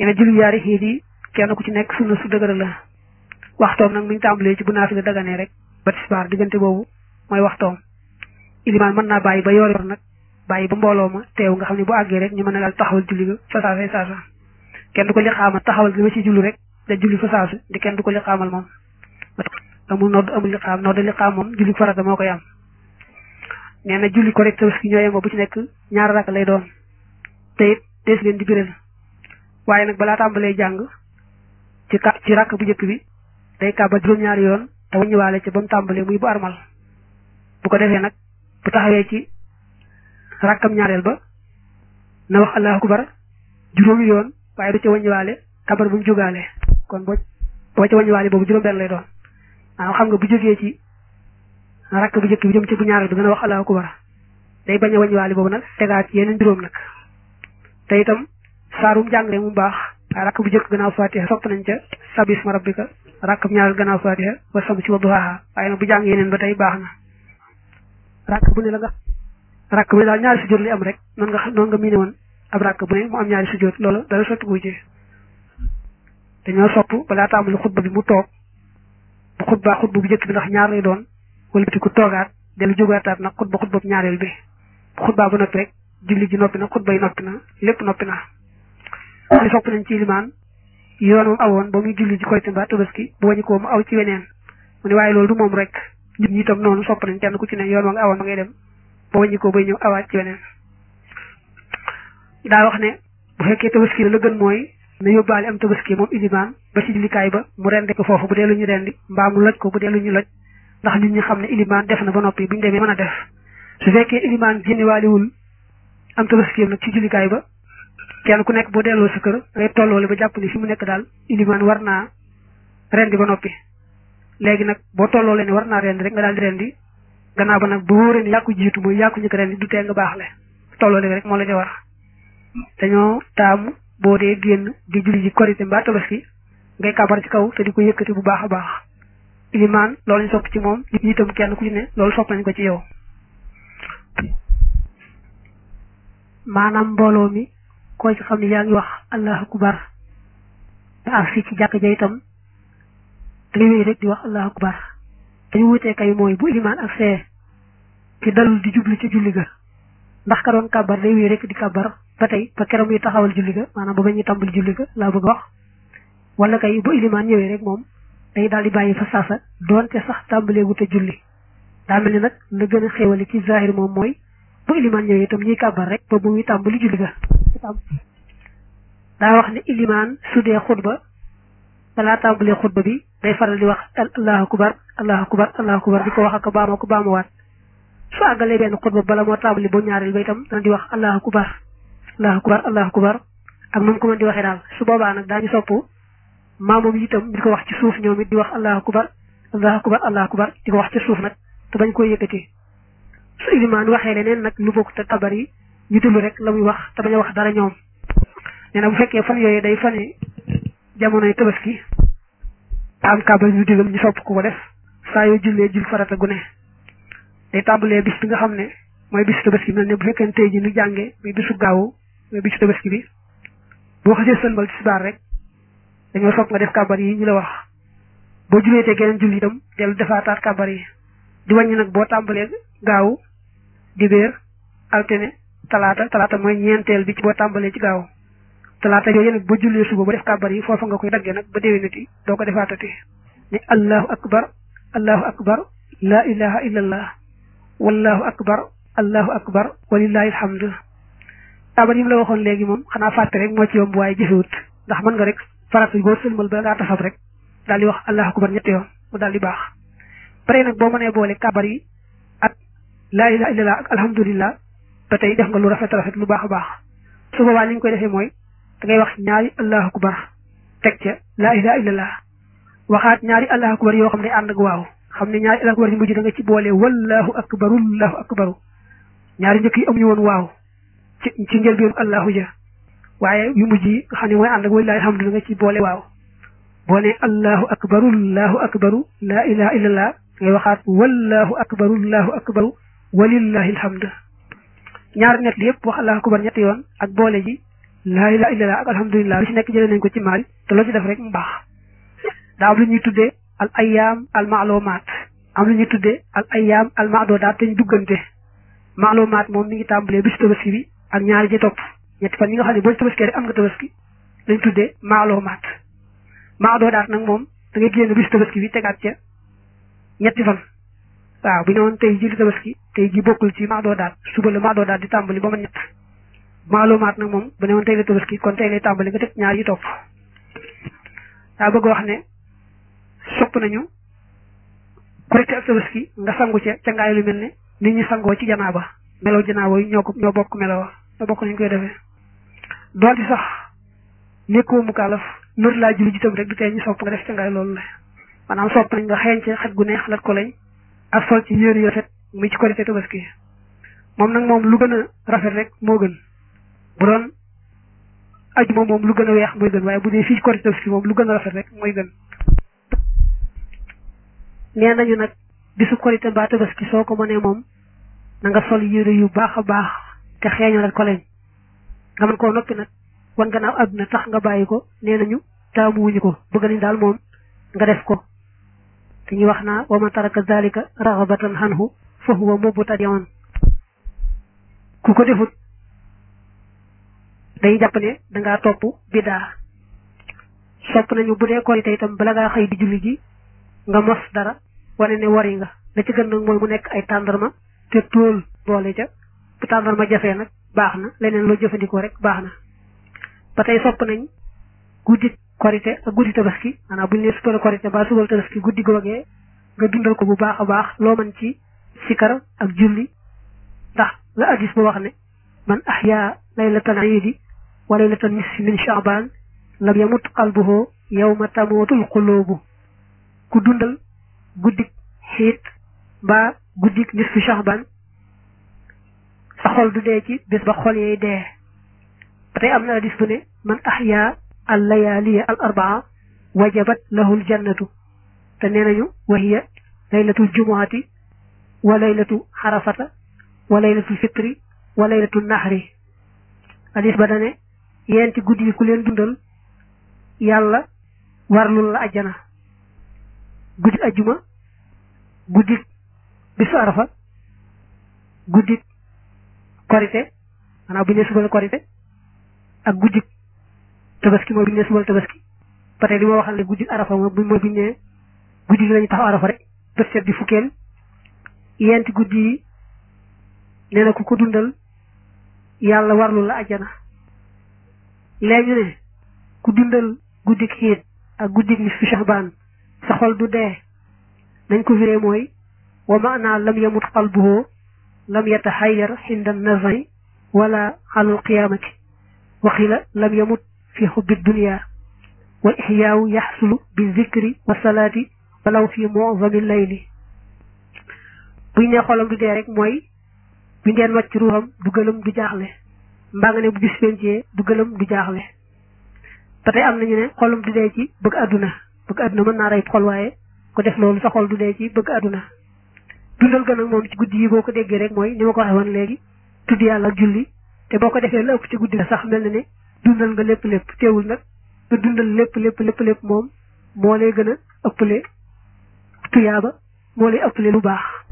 yene julli yaari xiit yi kenn ku ci nekk sunna su dëgër la waxtoom nag mi ngi tàmbalee ci bu naafila daganee rek ba tisbaar diggante boobu mooy waxtoom ilimaan mën naa bàyyi ba yor yor nag bàyyi ba mbooloo ma teew nga xam ne bu àggee rek ñu mën a daal taxawal julli ga fa saasa saasa kenn du ko li xaamal taxawal gi ma ci julli rek da julli fa saasa di kenn du ko li xaamal moom amul nodd amul li xaam nodd li xaam moom julli farata moo koy am nee na julli ko rek tabaski ñoo yemoo bu ci nekk ñaar rakk lay doon te it dees leen di biral waaye nag balaa tàmbalee jàng ci ka ci rakk bu njëkk bi day kàbba juróom-ñaari yoon te waññiwaale ca ba mu tàmbalee muy bu armal bu ko defee nag bu taxawee ci rakkam ñaareel ba na wax allahu akbar juróomi yoon waaye du ca waññiwaale kabar bu mu jógaale kon boo boo ca waññiwaale boobu juróom benn lay doon maanaam xam nga bu jógee ci rakk bu njëkk bi jëm ci bu ñaareel bi gën a wax allahu akbar day bañ a waññiwaale boobu nag tegaat ci yeneen juróom nag te itam saarum jàngale mu baax waaye rakk bu njëkk gannaaw fatiha sopp nañ ca sabisma rabbika rakk bu ñaareel gannaaw fatiha wa samsi wa duhaaha waaye nag bu jàng yeneen ba tey baax na rakk bu ne la nga rakk bu ne daal ñaari sujjóot li am rek noonu nga noonu nga miine woon ab rakk bu ne mu am ñaari sujjóot loolu dara sotti gu ci dañoo sopp balaa tàmbali xutba bi mu toog bu xutbaa xutba bu njëkk bi ndax ñaar lay doon wala ku toogaat dellu jógaataat nag xutba xutba bu ñaareel bi bu xutbaa bu noppi rek julli ji noppi na xutba yi noppi na lépp noppi na li sopp nañ ci limaan yoon moom awoon ba muy julli ji korite mbaa tabaski bu wañu ko mu aw ci weneen mu ne waaye loolu du moom rek nit ñi itam noonu sopp nañ kenn ku ci ne yoon wa nga awoon ba ngay dem ba wañu ko bay ñëw awaat ci weneen daa wax ne bu fekkee tabaski la la gën mooy na yóbbaale am tabaski moom ilimaan ba ci jullikaay ba mu rendi ko foofu bu dee lu ñu rendi mbaa mu loj ko bu dee lu ñu loj ndax nit ñi xam ne ilimaan def na ba noppi bu ñu demee mën a def su fekkee ilimaan génnewaaliwul am tabaski nag ci jullikaay ba kenn ku nekk boo delloo sa kër ngay tolloole ba jàpp ni fi mu nekk daal ilimaan war naa rendi ba noppi léegi nag boo tolloolee ne war naa rendi rek nga daal di rendi gannaaw ba nag bu wóoree ne yaa ko jiitu mooy yaa ko njëkk rendi du tee nga baax le tolloole rek moo la di war dañoo taamu boo dee génn di julli ji korité mbaa tabaski ngay kabar ci kaw te di ko yëkkati bu baax a baax ilimaan loolu ñu sopp ci moom nit ñi itam kenn ku ci ne loolu sopp nañ ko ci yow maanaam mbooloo mi koo ci xam ne yaa ngi wax allahu akbar te ak fii ci jàkk ja itam dangay wéy rek di wax allahu akbar dañu wutee kay mooy bu ilimaan ak see ci dalul di jublu ci julli ga ndax ka doon kàbbar day wéy rek di kàbbar ba tey ba keroog muy taxawal julli ga maanaam ba ba ñuy tàmbali julli ga laa bëgg wax wala kay bu ilimaan ñëwee rek moom day daal di bàyyi fa saasa doonte sax tàmbalee wute julli daa mel ni nag la gën a xéewale ci zahir moom mooy bu ilimaan ñëwee itam ñuy kàbbar rek ba bu muy tàmbali julli ga daa wax ne ilimaan su dee xutba balaa tàmbalee xutba bi day faral di wax allahu akbar allahu akbar allahu akbar di ko wax ak baama ko baamawaat su àggalee benn xutba bala moo tàmbali bu ñaareel ba itam dana di wax allahu akbar allahu akbar allahu akbar ak nu mu ko mën di waxee daal su boobaa nag daañu sopp maamoom yi itam di ko wax ci suuf ñoom it di wax allahu akbar allahu akbar allahu akbar di ko wax ci suuf nag te bañ koy yëkkati su ilimaan waxee leneen nag lu bokk te kabar yi ñu dul rek la muy wax te bañ a wax dara ñoom nee na bu fekkee fan yooyu day fane jamonoy tabaski am kabar ñu digal ñu sopp ku ko def saa yoo jullee jul farata gu ne day tàmbalee bis bi nga xam ne mooy bisu tabaski mel ne bu fekkee tey ji ñu jàngee muy bisu gaawu mooy bisu tabaski bi boo xasee sëlmal tisbaar rek dañoo sopp nga def kabar yi ñu la wax boo juleetee geneen julli itam dellu defaataat kabar yi di wàññi nag boo tàmbalee gaawu dibéer altine talaata talaata mooy ñeenteel bi ci boo tàmbalee ci gaaw talaata yooyu nag boo jullee suba ba def kàbbar yi foofa nga koy daggee nag ba déwénati doo ko defaatati ne allahu akbar allahu akbar la ilaha illallah wallahu akbar allahu akbar walillahi alhamdu kàbbar yi mu la waxoon léegi moom xanaa fàtte rek moo ci yomb waaye jëfewut ndax mën nga rek farata boo sëlmal ba ngaa tasab rek daal di wax allahu akbar ñetti yoon mu daal di baax pare nag boo mënee boole kàbbar yi ak laa ilaha illallah ak alhamdulillah ba tey def nga lu rafet rafet lu baax a baax su boobaa li ñu koy defee mooy da ngay wax ñaari allahu akbar teg ca laa ilaha illallah waxaat ñaari allahu akbar yoo xam ne ànd ak waaw xam ne ñaari allahu akbar yi mujj da nga ci boole wallahu akbaru allahu akbaru ñaari njëkk yi amuñu woon waaw ci ci njëlbeenu allahu ja waaye yu mujj yi nga xam ne mooy ànd ak walilahi alhamdu da nga ci boole waaw boo ne allahu akbaru allahu akbaru laa ilaha illallah ngay waxaat wallahu akbaru allahu akbaru walillahi alhamdu ñaar ñett yëpp wax allahu akbar ñetti yoon ak boole ji laa ilaha illallah ak alhamdulilah lu ci nekk jëlee nañ ko ci maari te loo ci def rek mu baax daa am lu ñuy tuddee al ayyaam al maalumaat am lu ñuy tuddee al ayyaam al maadudaat te ñu duggante maalumaat moom mi ngi tàmbalee bisu tabaski bi ak ñaari ci topp ñetti fan yi nga xam ne boo ci tabaski rek am nga tabaski lañ tuddee maalumaat maadudaat nag moom da ngay génn bisu tabaski bi tegaat ca ñetti fan waaw bu ñu woon tey ji li tabaski tey ji bokkul ci maadudaat suba la maadudaat di tàmbali ba ma ñett maalumaat nag moom bu ne woon tey la tabaski kon tey lay tàmbali nga teg ñaar yi topp daa bëgg wax ne sopp nañu korite ak tabaski nga sangu ca ca ngaay lu mel ne nit ñi sangoo ci janaaba melaw janaaba yi ñoo ko ñoo bokk melawa ñoo bokk nañ koy defee doonte sax nekkoo mu kaalaf nër laa julli jitam rek du tee ñu sopp nga def ca ngaay loolu la maanaam sopp nañ nga xeeñ ca xet gu neex lat ko lañ ak sol ci yére yu rafet muy ci korite tabaski moom nag moom lu gën a rafet rek moo gën bu doon aju moom moom lu gën a weex mooy gën waaye bu dee fii korite tabaski moom lu gën a rafet rek mooy gën nee nañu nag bisu korite mbaa tabaski soo ko mënee moom na nga sol yére yu baax a baax te xeeñal ko leen nga mën koo noppi nag wan gannaaw àdduna tax nga bàyyi ko nee nañu taamuwuñu ko bëgg nañ daal moom nga def ko te ñu wax naa wa man taraka zalika raxabatan xanhu fa huwa mubtadi'un ku ko defut day jàpp ne dangaa topp biddaa sopp nañu bu dee korite itam bala ngaa xëy di julli ji nga mos dara wane ne wari nga la ci gën nag mooy mu nekk ay tàndarma te tóol boole ca bu tàndarma jafee nag baax na leneen loo jëfandikoo rek baax na ba tey sopp nañ guddi korite ak guddi tabaski maanaam bu ñu nee suba la korite ba suba la tabaski guddi googee nga dundal ko bu baax a baax loo mën ci sikar ak julli ndax la addis ba wax ne man ahya laylatan iidi wa laylatan nisfi min shaaban lam yamut qalbuhu yawma tamutul qulubu ku dundal guddik xiit mbaa guddik nisfu shaaban sa xol du dee ci bés ba xol yee dee ba tey am na addis bu ne man ahya al layaaliya al arbaa wajabat lahu l jannatu te nee nañu wa hiya laylatul jumuati wa laylatu xarafata wa laylatul fitri wa laylatul naxri hadis ba dane yeenti guddi yi ku leen dundal yàlla warlul la ajjana guddi ajjuma guddi bisu arafa guddi korite maanaam bu ñu nee suba la korite ak guddi tabaski mooy bu ñu nee suba la tabaski ba tey li ma waxal ne guddi arafa mooy bu ñu nee guddi gi lañu taxaw arafa rek bët set di fukkeel yenti guddi yi nee na ku ko dundal yàlla warlu la ajjana léegi ñu ne ku dundal guddik xiit ak guddik nisfu shahbaan sa xol du dee nañ ko firee mooy wa maana lam yamut qalbuhu lam yataxayyar xinda nazari wala alal qiyaamati waxila lam yamut fi xubbi dunia wal ixyaawu yaxsulu bi zikri wa salaati walaw fi mu'zami layli buñ ne xolam du dee rek mooy bi ngeen wàcc ruuxam du gëlëm du jaaxle mbaa nga ne bu bis pencee du gëlëm du jaaxle ba tey am nañu ne xolam du dee ci bëgg àdduna bëgg àdduna mën naa rey xol waaye ko def loolu sa xol du dee ci bëgg àdduna dundal gën ak moom ci guddi yi boo ko déggee rek mooy ni ma ko waxee woon léegi tudd yàlla ak julli te boo ko defee la ëpp ci guddi sax mel na ne dundal nga lépp lépp teewul nag nga dundal lépp lépp lépp lépp moom moo lay gën a ëppale tuyaaba moo lay ëppale lu baax